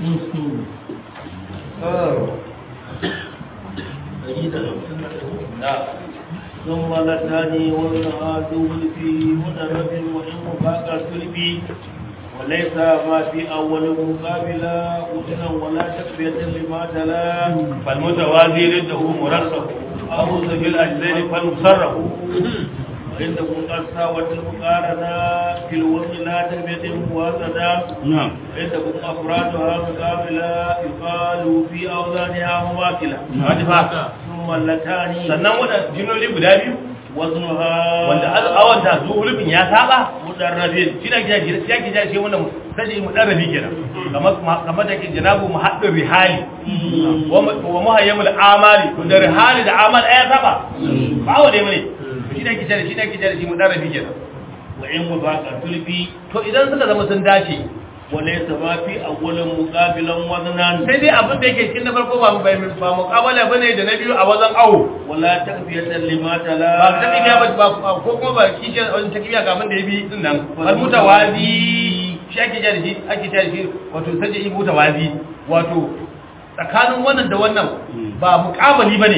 ثم لتاني والنهاد في مدرب وإن مفاق سلبي وليس ما في أول مقابلة وزنا ولا تكفية لما تلا فالمتوازي رده مرسه أخذ في الأجزين فالمصرف وعندكم قد ساوت المقارنة في الوزن لا تكفية موازنة نعم عندكم أفرادها مقابلة يقال في أوزانها مماثلة Hadifa. ثم اللتان sannan waɗanda jimloli guda biyu وزنها wanda awanta su hulufin ya saba مدرب shi na gida gida ya gida shi wannan sai mu dan rabi kenan kamar kamar da ke janabu muhaddin rihali wa wa muhayyamul amali to da rihali da amal ya saba ba wa dai mune shi na gida shi na gida shi mu dan rabi kenan وإن مفاق تلبي to idan suka zama sun dace وليس ما في أول مقابلا وزنا sai dai abin da yake cikin na farko ba bai ba muqabala bane da na biyu a wajen awo ولا تكفية لما تلا ba ta kibiya ba ba- ko kuma ba kishi wajen ta kibiya ga abin da ya bi din nan al mutawazi shi ake jari shi ake jari shi wato saje yi mutawazi wato tsakanin wannan da wannan ba muqabali bane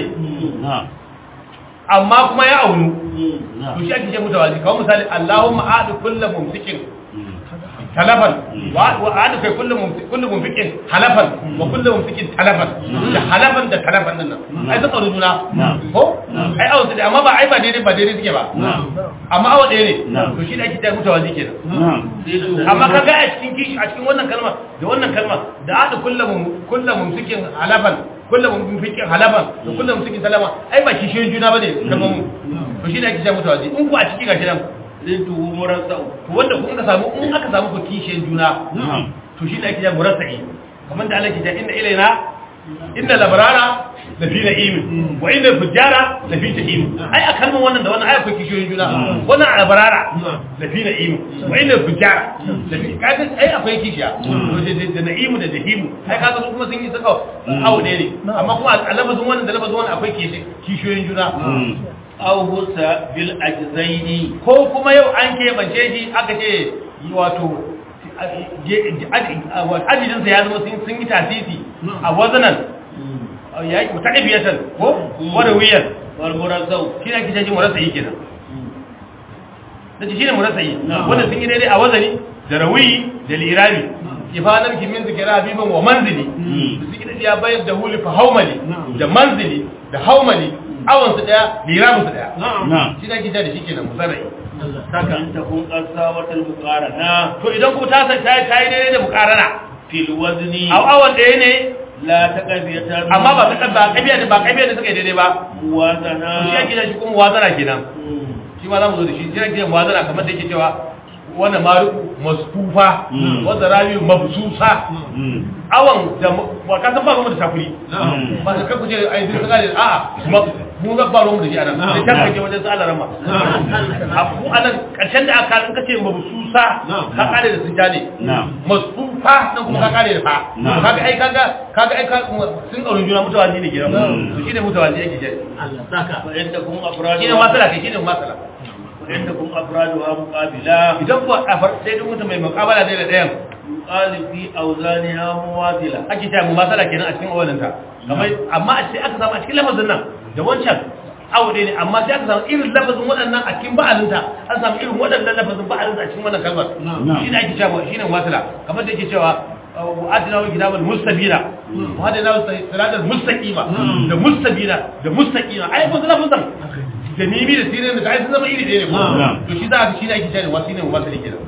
amma kuma ya aunu to shi ake ce mutawazi kawai misali Allahumma a'du kullu mumsikin talafan wa wa a'du kai kullu mumsikin kullu mumsikin halafan wa kullu mumsikin talafan da halafan da talafan din nan ai sun aure juna ko ai aure da amma ba ai ba daidai ba daidai suke ba amma awa ɗaya ne to shi da ake ta mutawazi kenan amma kaga a cikin kishi a cikin wannan kalma da wannan kalma da a'du kullu kullu mumsikin halafan kullu mumsikin halafan da kullu mumsikin talafan ai ba kishiyoyin juna bane kamar mu to shi da ake ta mutawazi in ku a cikin gashi nan zintu murasa to wanda kuma aka samu in aka samu ku kishiyan juna to shi da ake jan murasai kamar da Allah ke ta inna ilaina inna labrara la fi na'im wa inna fujjara la fi jahim ai a kalman wannan da wannan ai akwai kishiyoyin juna wannan labrara la fi na'im wa inna fujjara la fi kaga ai akwai kishiya to da da na'im da jahim ai kaga su kuma sun yi saka awo ne ne amma kuma a lafazin wannan da lafazin wannan akwai kishiyoyin juna aw husa bil ajzaini ko kuma yau an keɓance shi aka ce wato ajijinsa ya zama sun yi tasisi a wazanan ya yi ta ɗabiyatan ko wadawiyan wal murasau shi ne ake shi murasayi kenan da shi ne murasayi wanda sun yi daidai a wazani da rawiyi da lirabi kifanar kimin zikira habiban wa manzili da su gida ya bayar da huli fa haumali da manzili da haumali awansu daya lirabinsu daya shi ne ake da shi kenan musarai saka in takun qasawatul muqarana to idan kuma ta san ta ta yi daidai da mukarana fil wazni a awan ɗaya ne la taqabiyatan amma ba ta ba kabiya da ba kabiya da suka yi daidai ba muwazana to shi yake da shi kuma muwazana kenan shi ma za mu zo da shi shi yake da muwazana kamar da yake cewa wannan mariku maskufa wanda rabi mabsusa awan da ba ka san ba mu da shafuri ba ka ku ce ai duk kaga a a mu ga ba mu da shi anan sai ta kaje wajen su Allah rama a ku anan karshen da aka in kace mabsusa ka kare da sujane maskufa nan kuma ka kare da fa kaga ai kaga kaga ai ka sun aure juna mutawazi ne gidan to shine mutawazi yake jari Allah saka wa inda kun afradu shine masala kai shine masala inda kun afraduha muqabila idan ba a far sai duk mutum mai muqabala da ɗayan yuqalu fi awzaniha muwazila ake ta mu masala kenan a cikin awalan ta kamar amma a ce aka samu a cikin lafazin nan da wancan awo ne amma sai aka samu irin lafazin waɗannan a cikin ba'alinta an samu irin waɗannan lafazin ba'alinta a cikin wannan kalmar shi ne ake cewa shi ne wasila kamar da yake cewa wa'adina wa kitabul mustabina wa'adina wa siratal mustaqima da mustabina da mustaqima ai ko lafazin da mimi da sirrin da ai sun zama iri ɗaya ne ko to shi za ka shi ne ake cewa wasi ne wasili kenan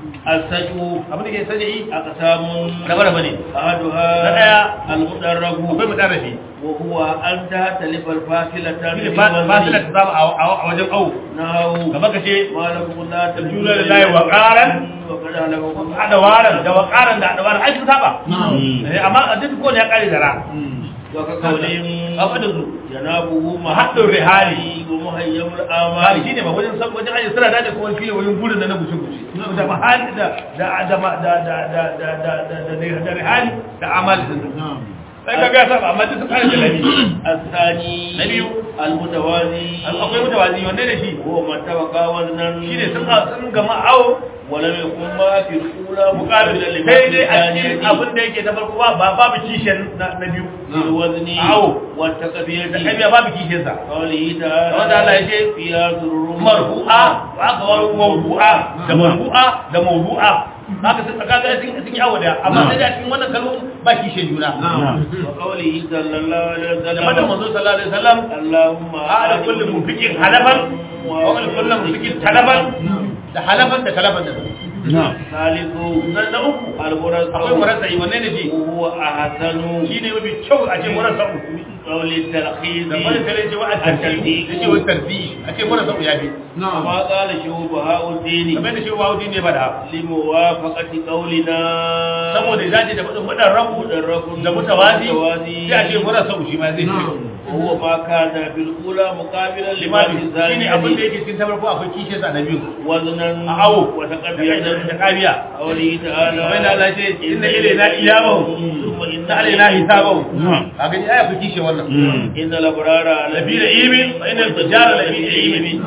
asaju abin da ke sani aqsamun rabar bane ahaduha Na ɗaya, al-mudarrabu akwai mudarrafi wa huwa an tahtalifa al-fasilata shi fasila ta zama a wajen au nahu gaba ka ce malakum la Juna lillahi wa qaran. wa qad halakakum adawaran da wakaran da adawaran ai sun saba Eh, amma a duk ko ne ya kare da ra wa ka qawlin abadin su janabuhu Mahaddun rihali. wa muhayyamul hali amali shine ba wajen san wajen aje suna da kuma shine wajen gurin da na guce guce da mahali da da da da da da da da da da da rihali da amali din sai ka ga saba amma duk sun kare da labi الثاني na biyu المتوازي akwai mutawazi wanne da shi هو من تبقى وزنا shi ne sun sun gama awo ولم يكن ما في الأولى mukabil مقابلا لما sai في dai a cikin الثانية abin da yake ta farko ba ba- babu kishin na na biyu في الوزن أو. والتكبير da kabiya babu kishin sa قوله تعالى wanda Allah ya ce فيها سرور marfu'a wa aka waro mawdu'a da marfu'a da mawdu'a haka sun kaga sun sun yi awo da amma sai da cikin wannan kalmomin ba kishin juna وقوله صلى الله عليه da fatan وسلم manzo sallallahu alaihi wasallam اللهم ala kulli munfiqin halafan wa ala kulli munfiqin talafan da halafan da talafan da ثالث na na uku المرسل akwai murasai wanne ne shi وهو أحسن shine mafi kyau a ce murasau قول التلخيص da wani tare ce wa a tarbi da ce wa tarbi a ce murasau ya bi كما قال شوبهاء الدين kamar da shi wa wudi ne ba da لموافقة قولنا saboda ya dace da faɗin wadan rabu مدرك da mutawazi متوازي sai a ce murasau shi ma zai ce وهو ما كان في الأولى مقابلا لما limami في shine abin da الثانية yake cikin tabarko akwai kishe sa na biyu وزنا a awo da وتقبيلا kabiya قوله تعالى kamar da Allah ce inna ilaina iyabahum ثم إن inna alaina hisabahum a gani aya ku kishe wannan إن الأبرار lafi da imin wa inna tujara lafi da imin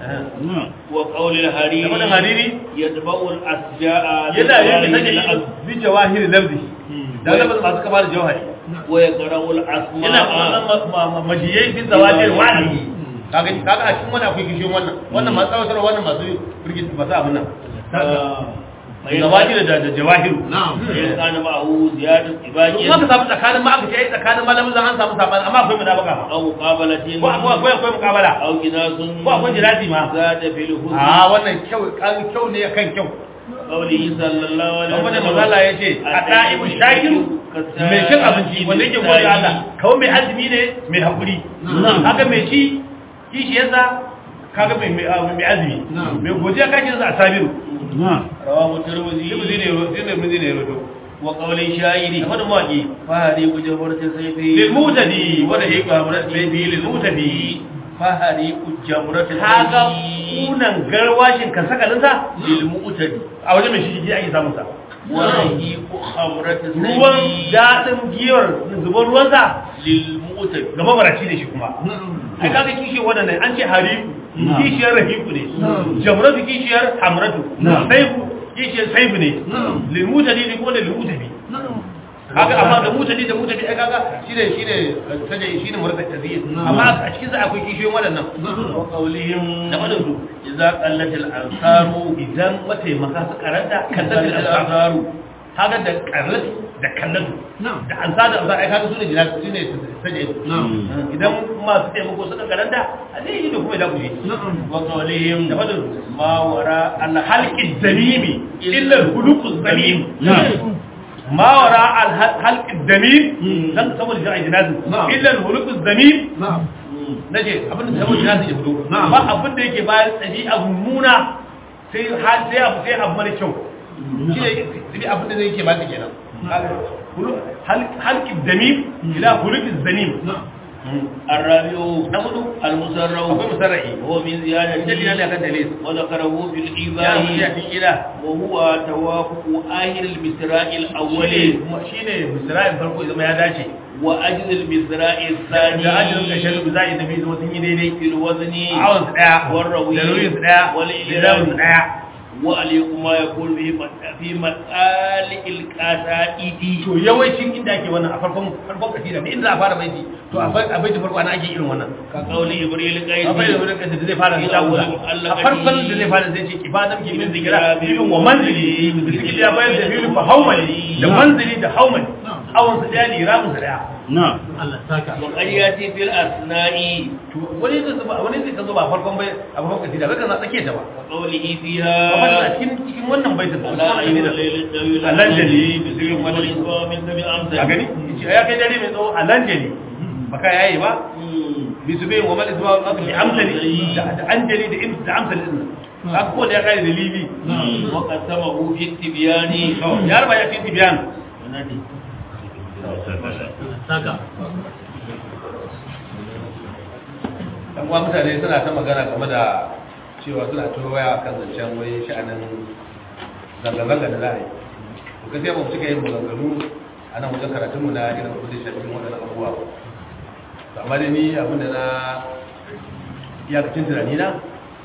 وقول الحريري da faɗin hariri يتبع الأسجاء yana yin da بالجوارح take bi jawahir lafzi da lafzi masu kama da jawhari ويقرأ yana الأسماء kuma majiyai fi zawajir wahidi kaga kaga a cikin wannan akwai kishin wannan wannan masu tsawatar wannan masu firgit masu abin nan zawajir da da jawahir فإن كان معه زيادة kuma إباجة ka samu tsakanin ma aka ce ai tsakanin malamin zan an samu sabani amma akwai munafaka ma أو مقابلة ko akwai akwai akwai mukabala أو جناس ko akwai jirati ma زاد في الحسن a wannan kyau kan kyau ne kan kyau قوله صلى الله عليه don wani وسلم mazala ya ce a ɗa'ibu shakiru mai cin abinci wanda yake gode Allah kawai mai azumi ne mai haƙuri haka mai ci kishiyarsa kaga mai mai mai azumi mai godiya kashi a sabiru رواه الترمذي limuzi ne limuzi ne rodo وقول الشاعر da wani mawaƙi فهريق جبرة سيفه lilmutadi wanda ya kwa mai bi lilmutadi فهريق جبرة kaga سيفه kunan garwashin kan sakalinsa للمؤتد a wajen mai shi ake samun sa ورهيق خمرة ruwan سيفه daɗin giyar zubar ruwansa للمؤتد ga mabaraci ne shi kuma ai kaga kishiyar waɗannan an ce hariku kishiyar rahiku ne jamratu kishiyar hamratu saifu kishiyar saifu ne lilmutadi ne kuma da lilmutabi kaga amma da mutadi da mutabi ai kaga shine shine saje shine murda taziyin amma a cikin sa akwai kishiyoyin waɗannan وقولهم da waɗansu إذا قلت الأنصار idan mataimaka su karanta kallatul كذبت ansar الأنصار kaga da karlatu da kallatu da ansa da ansa ai kaga sune jinatu sune saje idan masu taimako suka karanta a zai yi da kuma da kuje وقولهم da fadin ما وراء alhalqi zamimi illa alhuluqu zamim ma wara alhalqi zamim dan saboda jira'i jinazi illa alhuluqu zamim nace abin da saboda jinazi ya fito ba abin da yake bayan tsabi abu muna sai sai abu sai abu mara kyau shi ne sai abin da zai yake ba ta kenan halqi zamim ila huluqi zamim الرابع na hudu المسرع akwai musarra'i وهو من زيادة dalilin ne akan dalil وذكره في ya الإيباء ya fi ila وهو توافق آخر المسراء الأول shi ne misra'in farko zama ya dace وأجل المسراء الثاني da ajiyar ƙarshen da za a yi nabi zama sun yi daidai في الوزن a awon su ɗaya والروي da nauyin su ɗaya da والإلام su ɗaya وعليكم ما يقول في مت- في مطالع القصائد to yawancin inda ake wannan a farkon farkon kasida ne inda za a fara baiti to a bai- a baiti farko ana ake irin wannan كقول إبريل a bai da قيسي wurin kasida zai fara da Ila shagula wurin Allah a farkon kadi. da zai fara zai ce kifadan ki min zikira bibin wa manzili zikiri ya bayar da bibin fa haumali da manzili da haumali awon su ɗaya liramin su ɗaya وقد يأتي في الأثناء to wani zai zuba wani zai ka zo ba farkon bai a farkon kasida bai ka za tsake ta ba وقوله Amma فيها a cikin cikin wannan baitin ba لا Usman أيها Amina الليل الطويل Alanjali بذكر والإسواء من ذوي الأمثل a gani yace ya kai dare mai tsawo alanjali baka yayi ba bi su bai wa mal isma wa bi amsali da da anjali da im da amsali din haka ko da ya kai da libi وقسمه في التبيان ya raba ya fi tibiyan dan uwa mutane suna ta magana game da cewa suna ta waya kan zancen wai sha'anin zanga-zanga da za a yi to gaskiya ba mu cika yin maganganu a nan wajen karatunmu na irin abin da shafi waɗannan abubuwa ba to amma dai ni abin da na iyakacin tunani na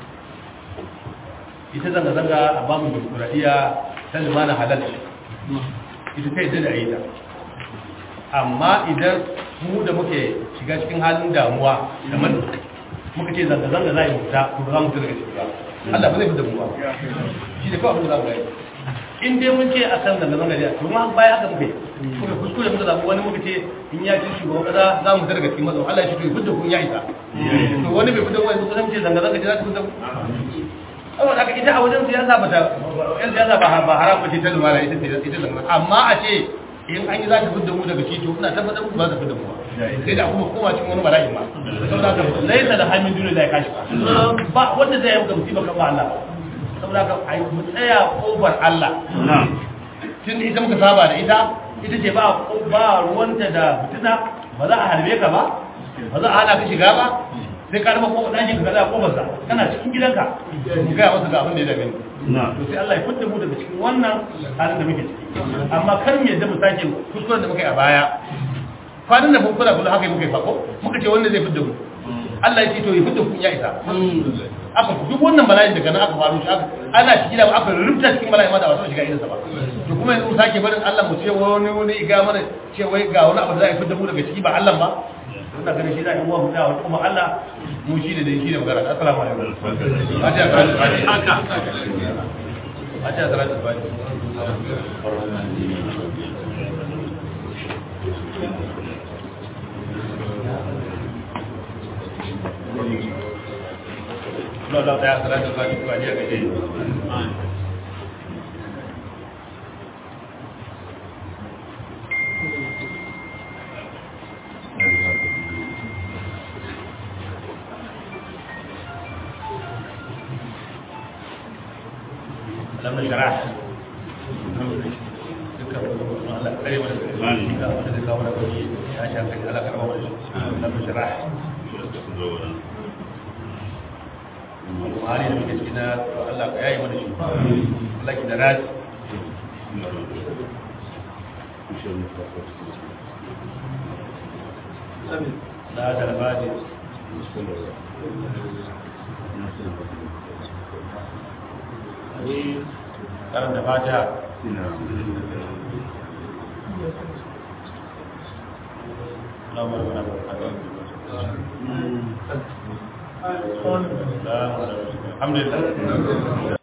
ita zanga-zanga a bamu demokuraɗiyya ta lumana halal ita ta yadda da a yi ta amma idan mu da muke shiga cikin halin damuwa da man muka ce zanga-zanga za a yi mutu to ba za mu fita daga ciki ba Allah ba zai fi da mu ba shi da kawai abin da za mu gani in dai mun ce a kan zanga-zanga ne to ma baya haka muke muka kuskure muka zaɓi wani muka ce in ya ci shugaban kasa za mu fita daga cikin mazan Allah ya shi to ya fita kun ya isa to wani bai fita wani kusan ce zanga-zanga ce za ta fita saboda haka ita a wajen siyasa ba ta yan siyasa ba ba haram ba ce ta lumana ita ce ita lumana amma a ce in an yi za ta fidda mu daga shi to ina tabbatar ku ba ta fidda mu ba sai da kuma koma cikin wani bala'i ma saboda haka laisa da hamin duniya da ya kashi ba wanda zai yi gamsi ba kan ba Allah saboda haka ai mu tsaya kofar Allah tun ita muka saba da ita ita ce ba ba ruwanta da fitina ba za a harbe ka ba ba za a hana ka shiga ba sai ka rama kofa ɗakin ka gaza kofarsa kana cikin gidanka mu gaya masa ga abin da ya dame ni to sai Allah ya fitta mu daga cikin wannan halin da muke ciki amma kar mu yadda mu sake kuskuren da muka yi a baya kwanan da mun kula kula haka muka yi fako muka ce wanda zai fitta mu Allah ya ce to ya fitta ku ya isa aka duk wannan bala'in daga nan aka faru shi aka ana cikin da aka rubuta cikin bala'in ma da wasu shiga irinsa ba to kuma yanzu mu sake barin Allah mu ce wani wani ga mana ce wai ga wani abu da za a fitta mu daga ciki ba Allah ba ina ganin shi da in uwa da kuma Allah mu shi ne da shi ne magana assalamu alaikum ajiya salatu fati ajiya salatu fati Allah ta salatu fati ko ajiya gaje لم نشرح Buhari da muke cikin Allah ka yayi mana shi. Allah ki da rati. La da rabadi. karanta fata Alhamdulillah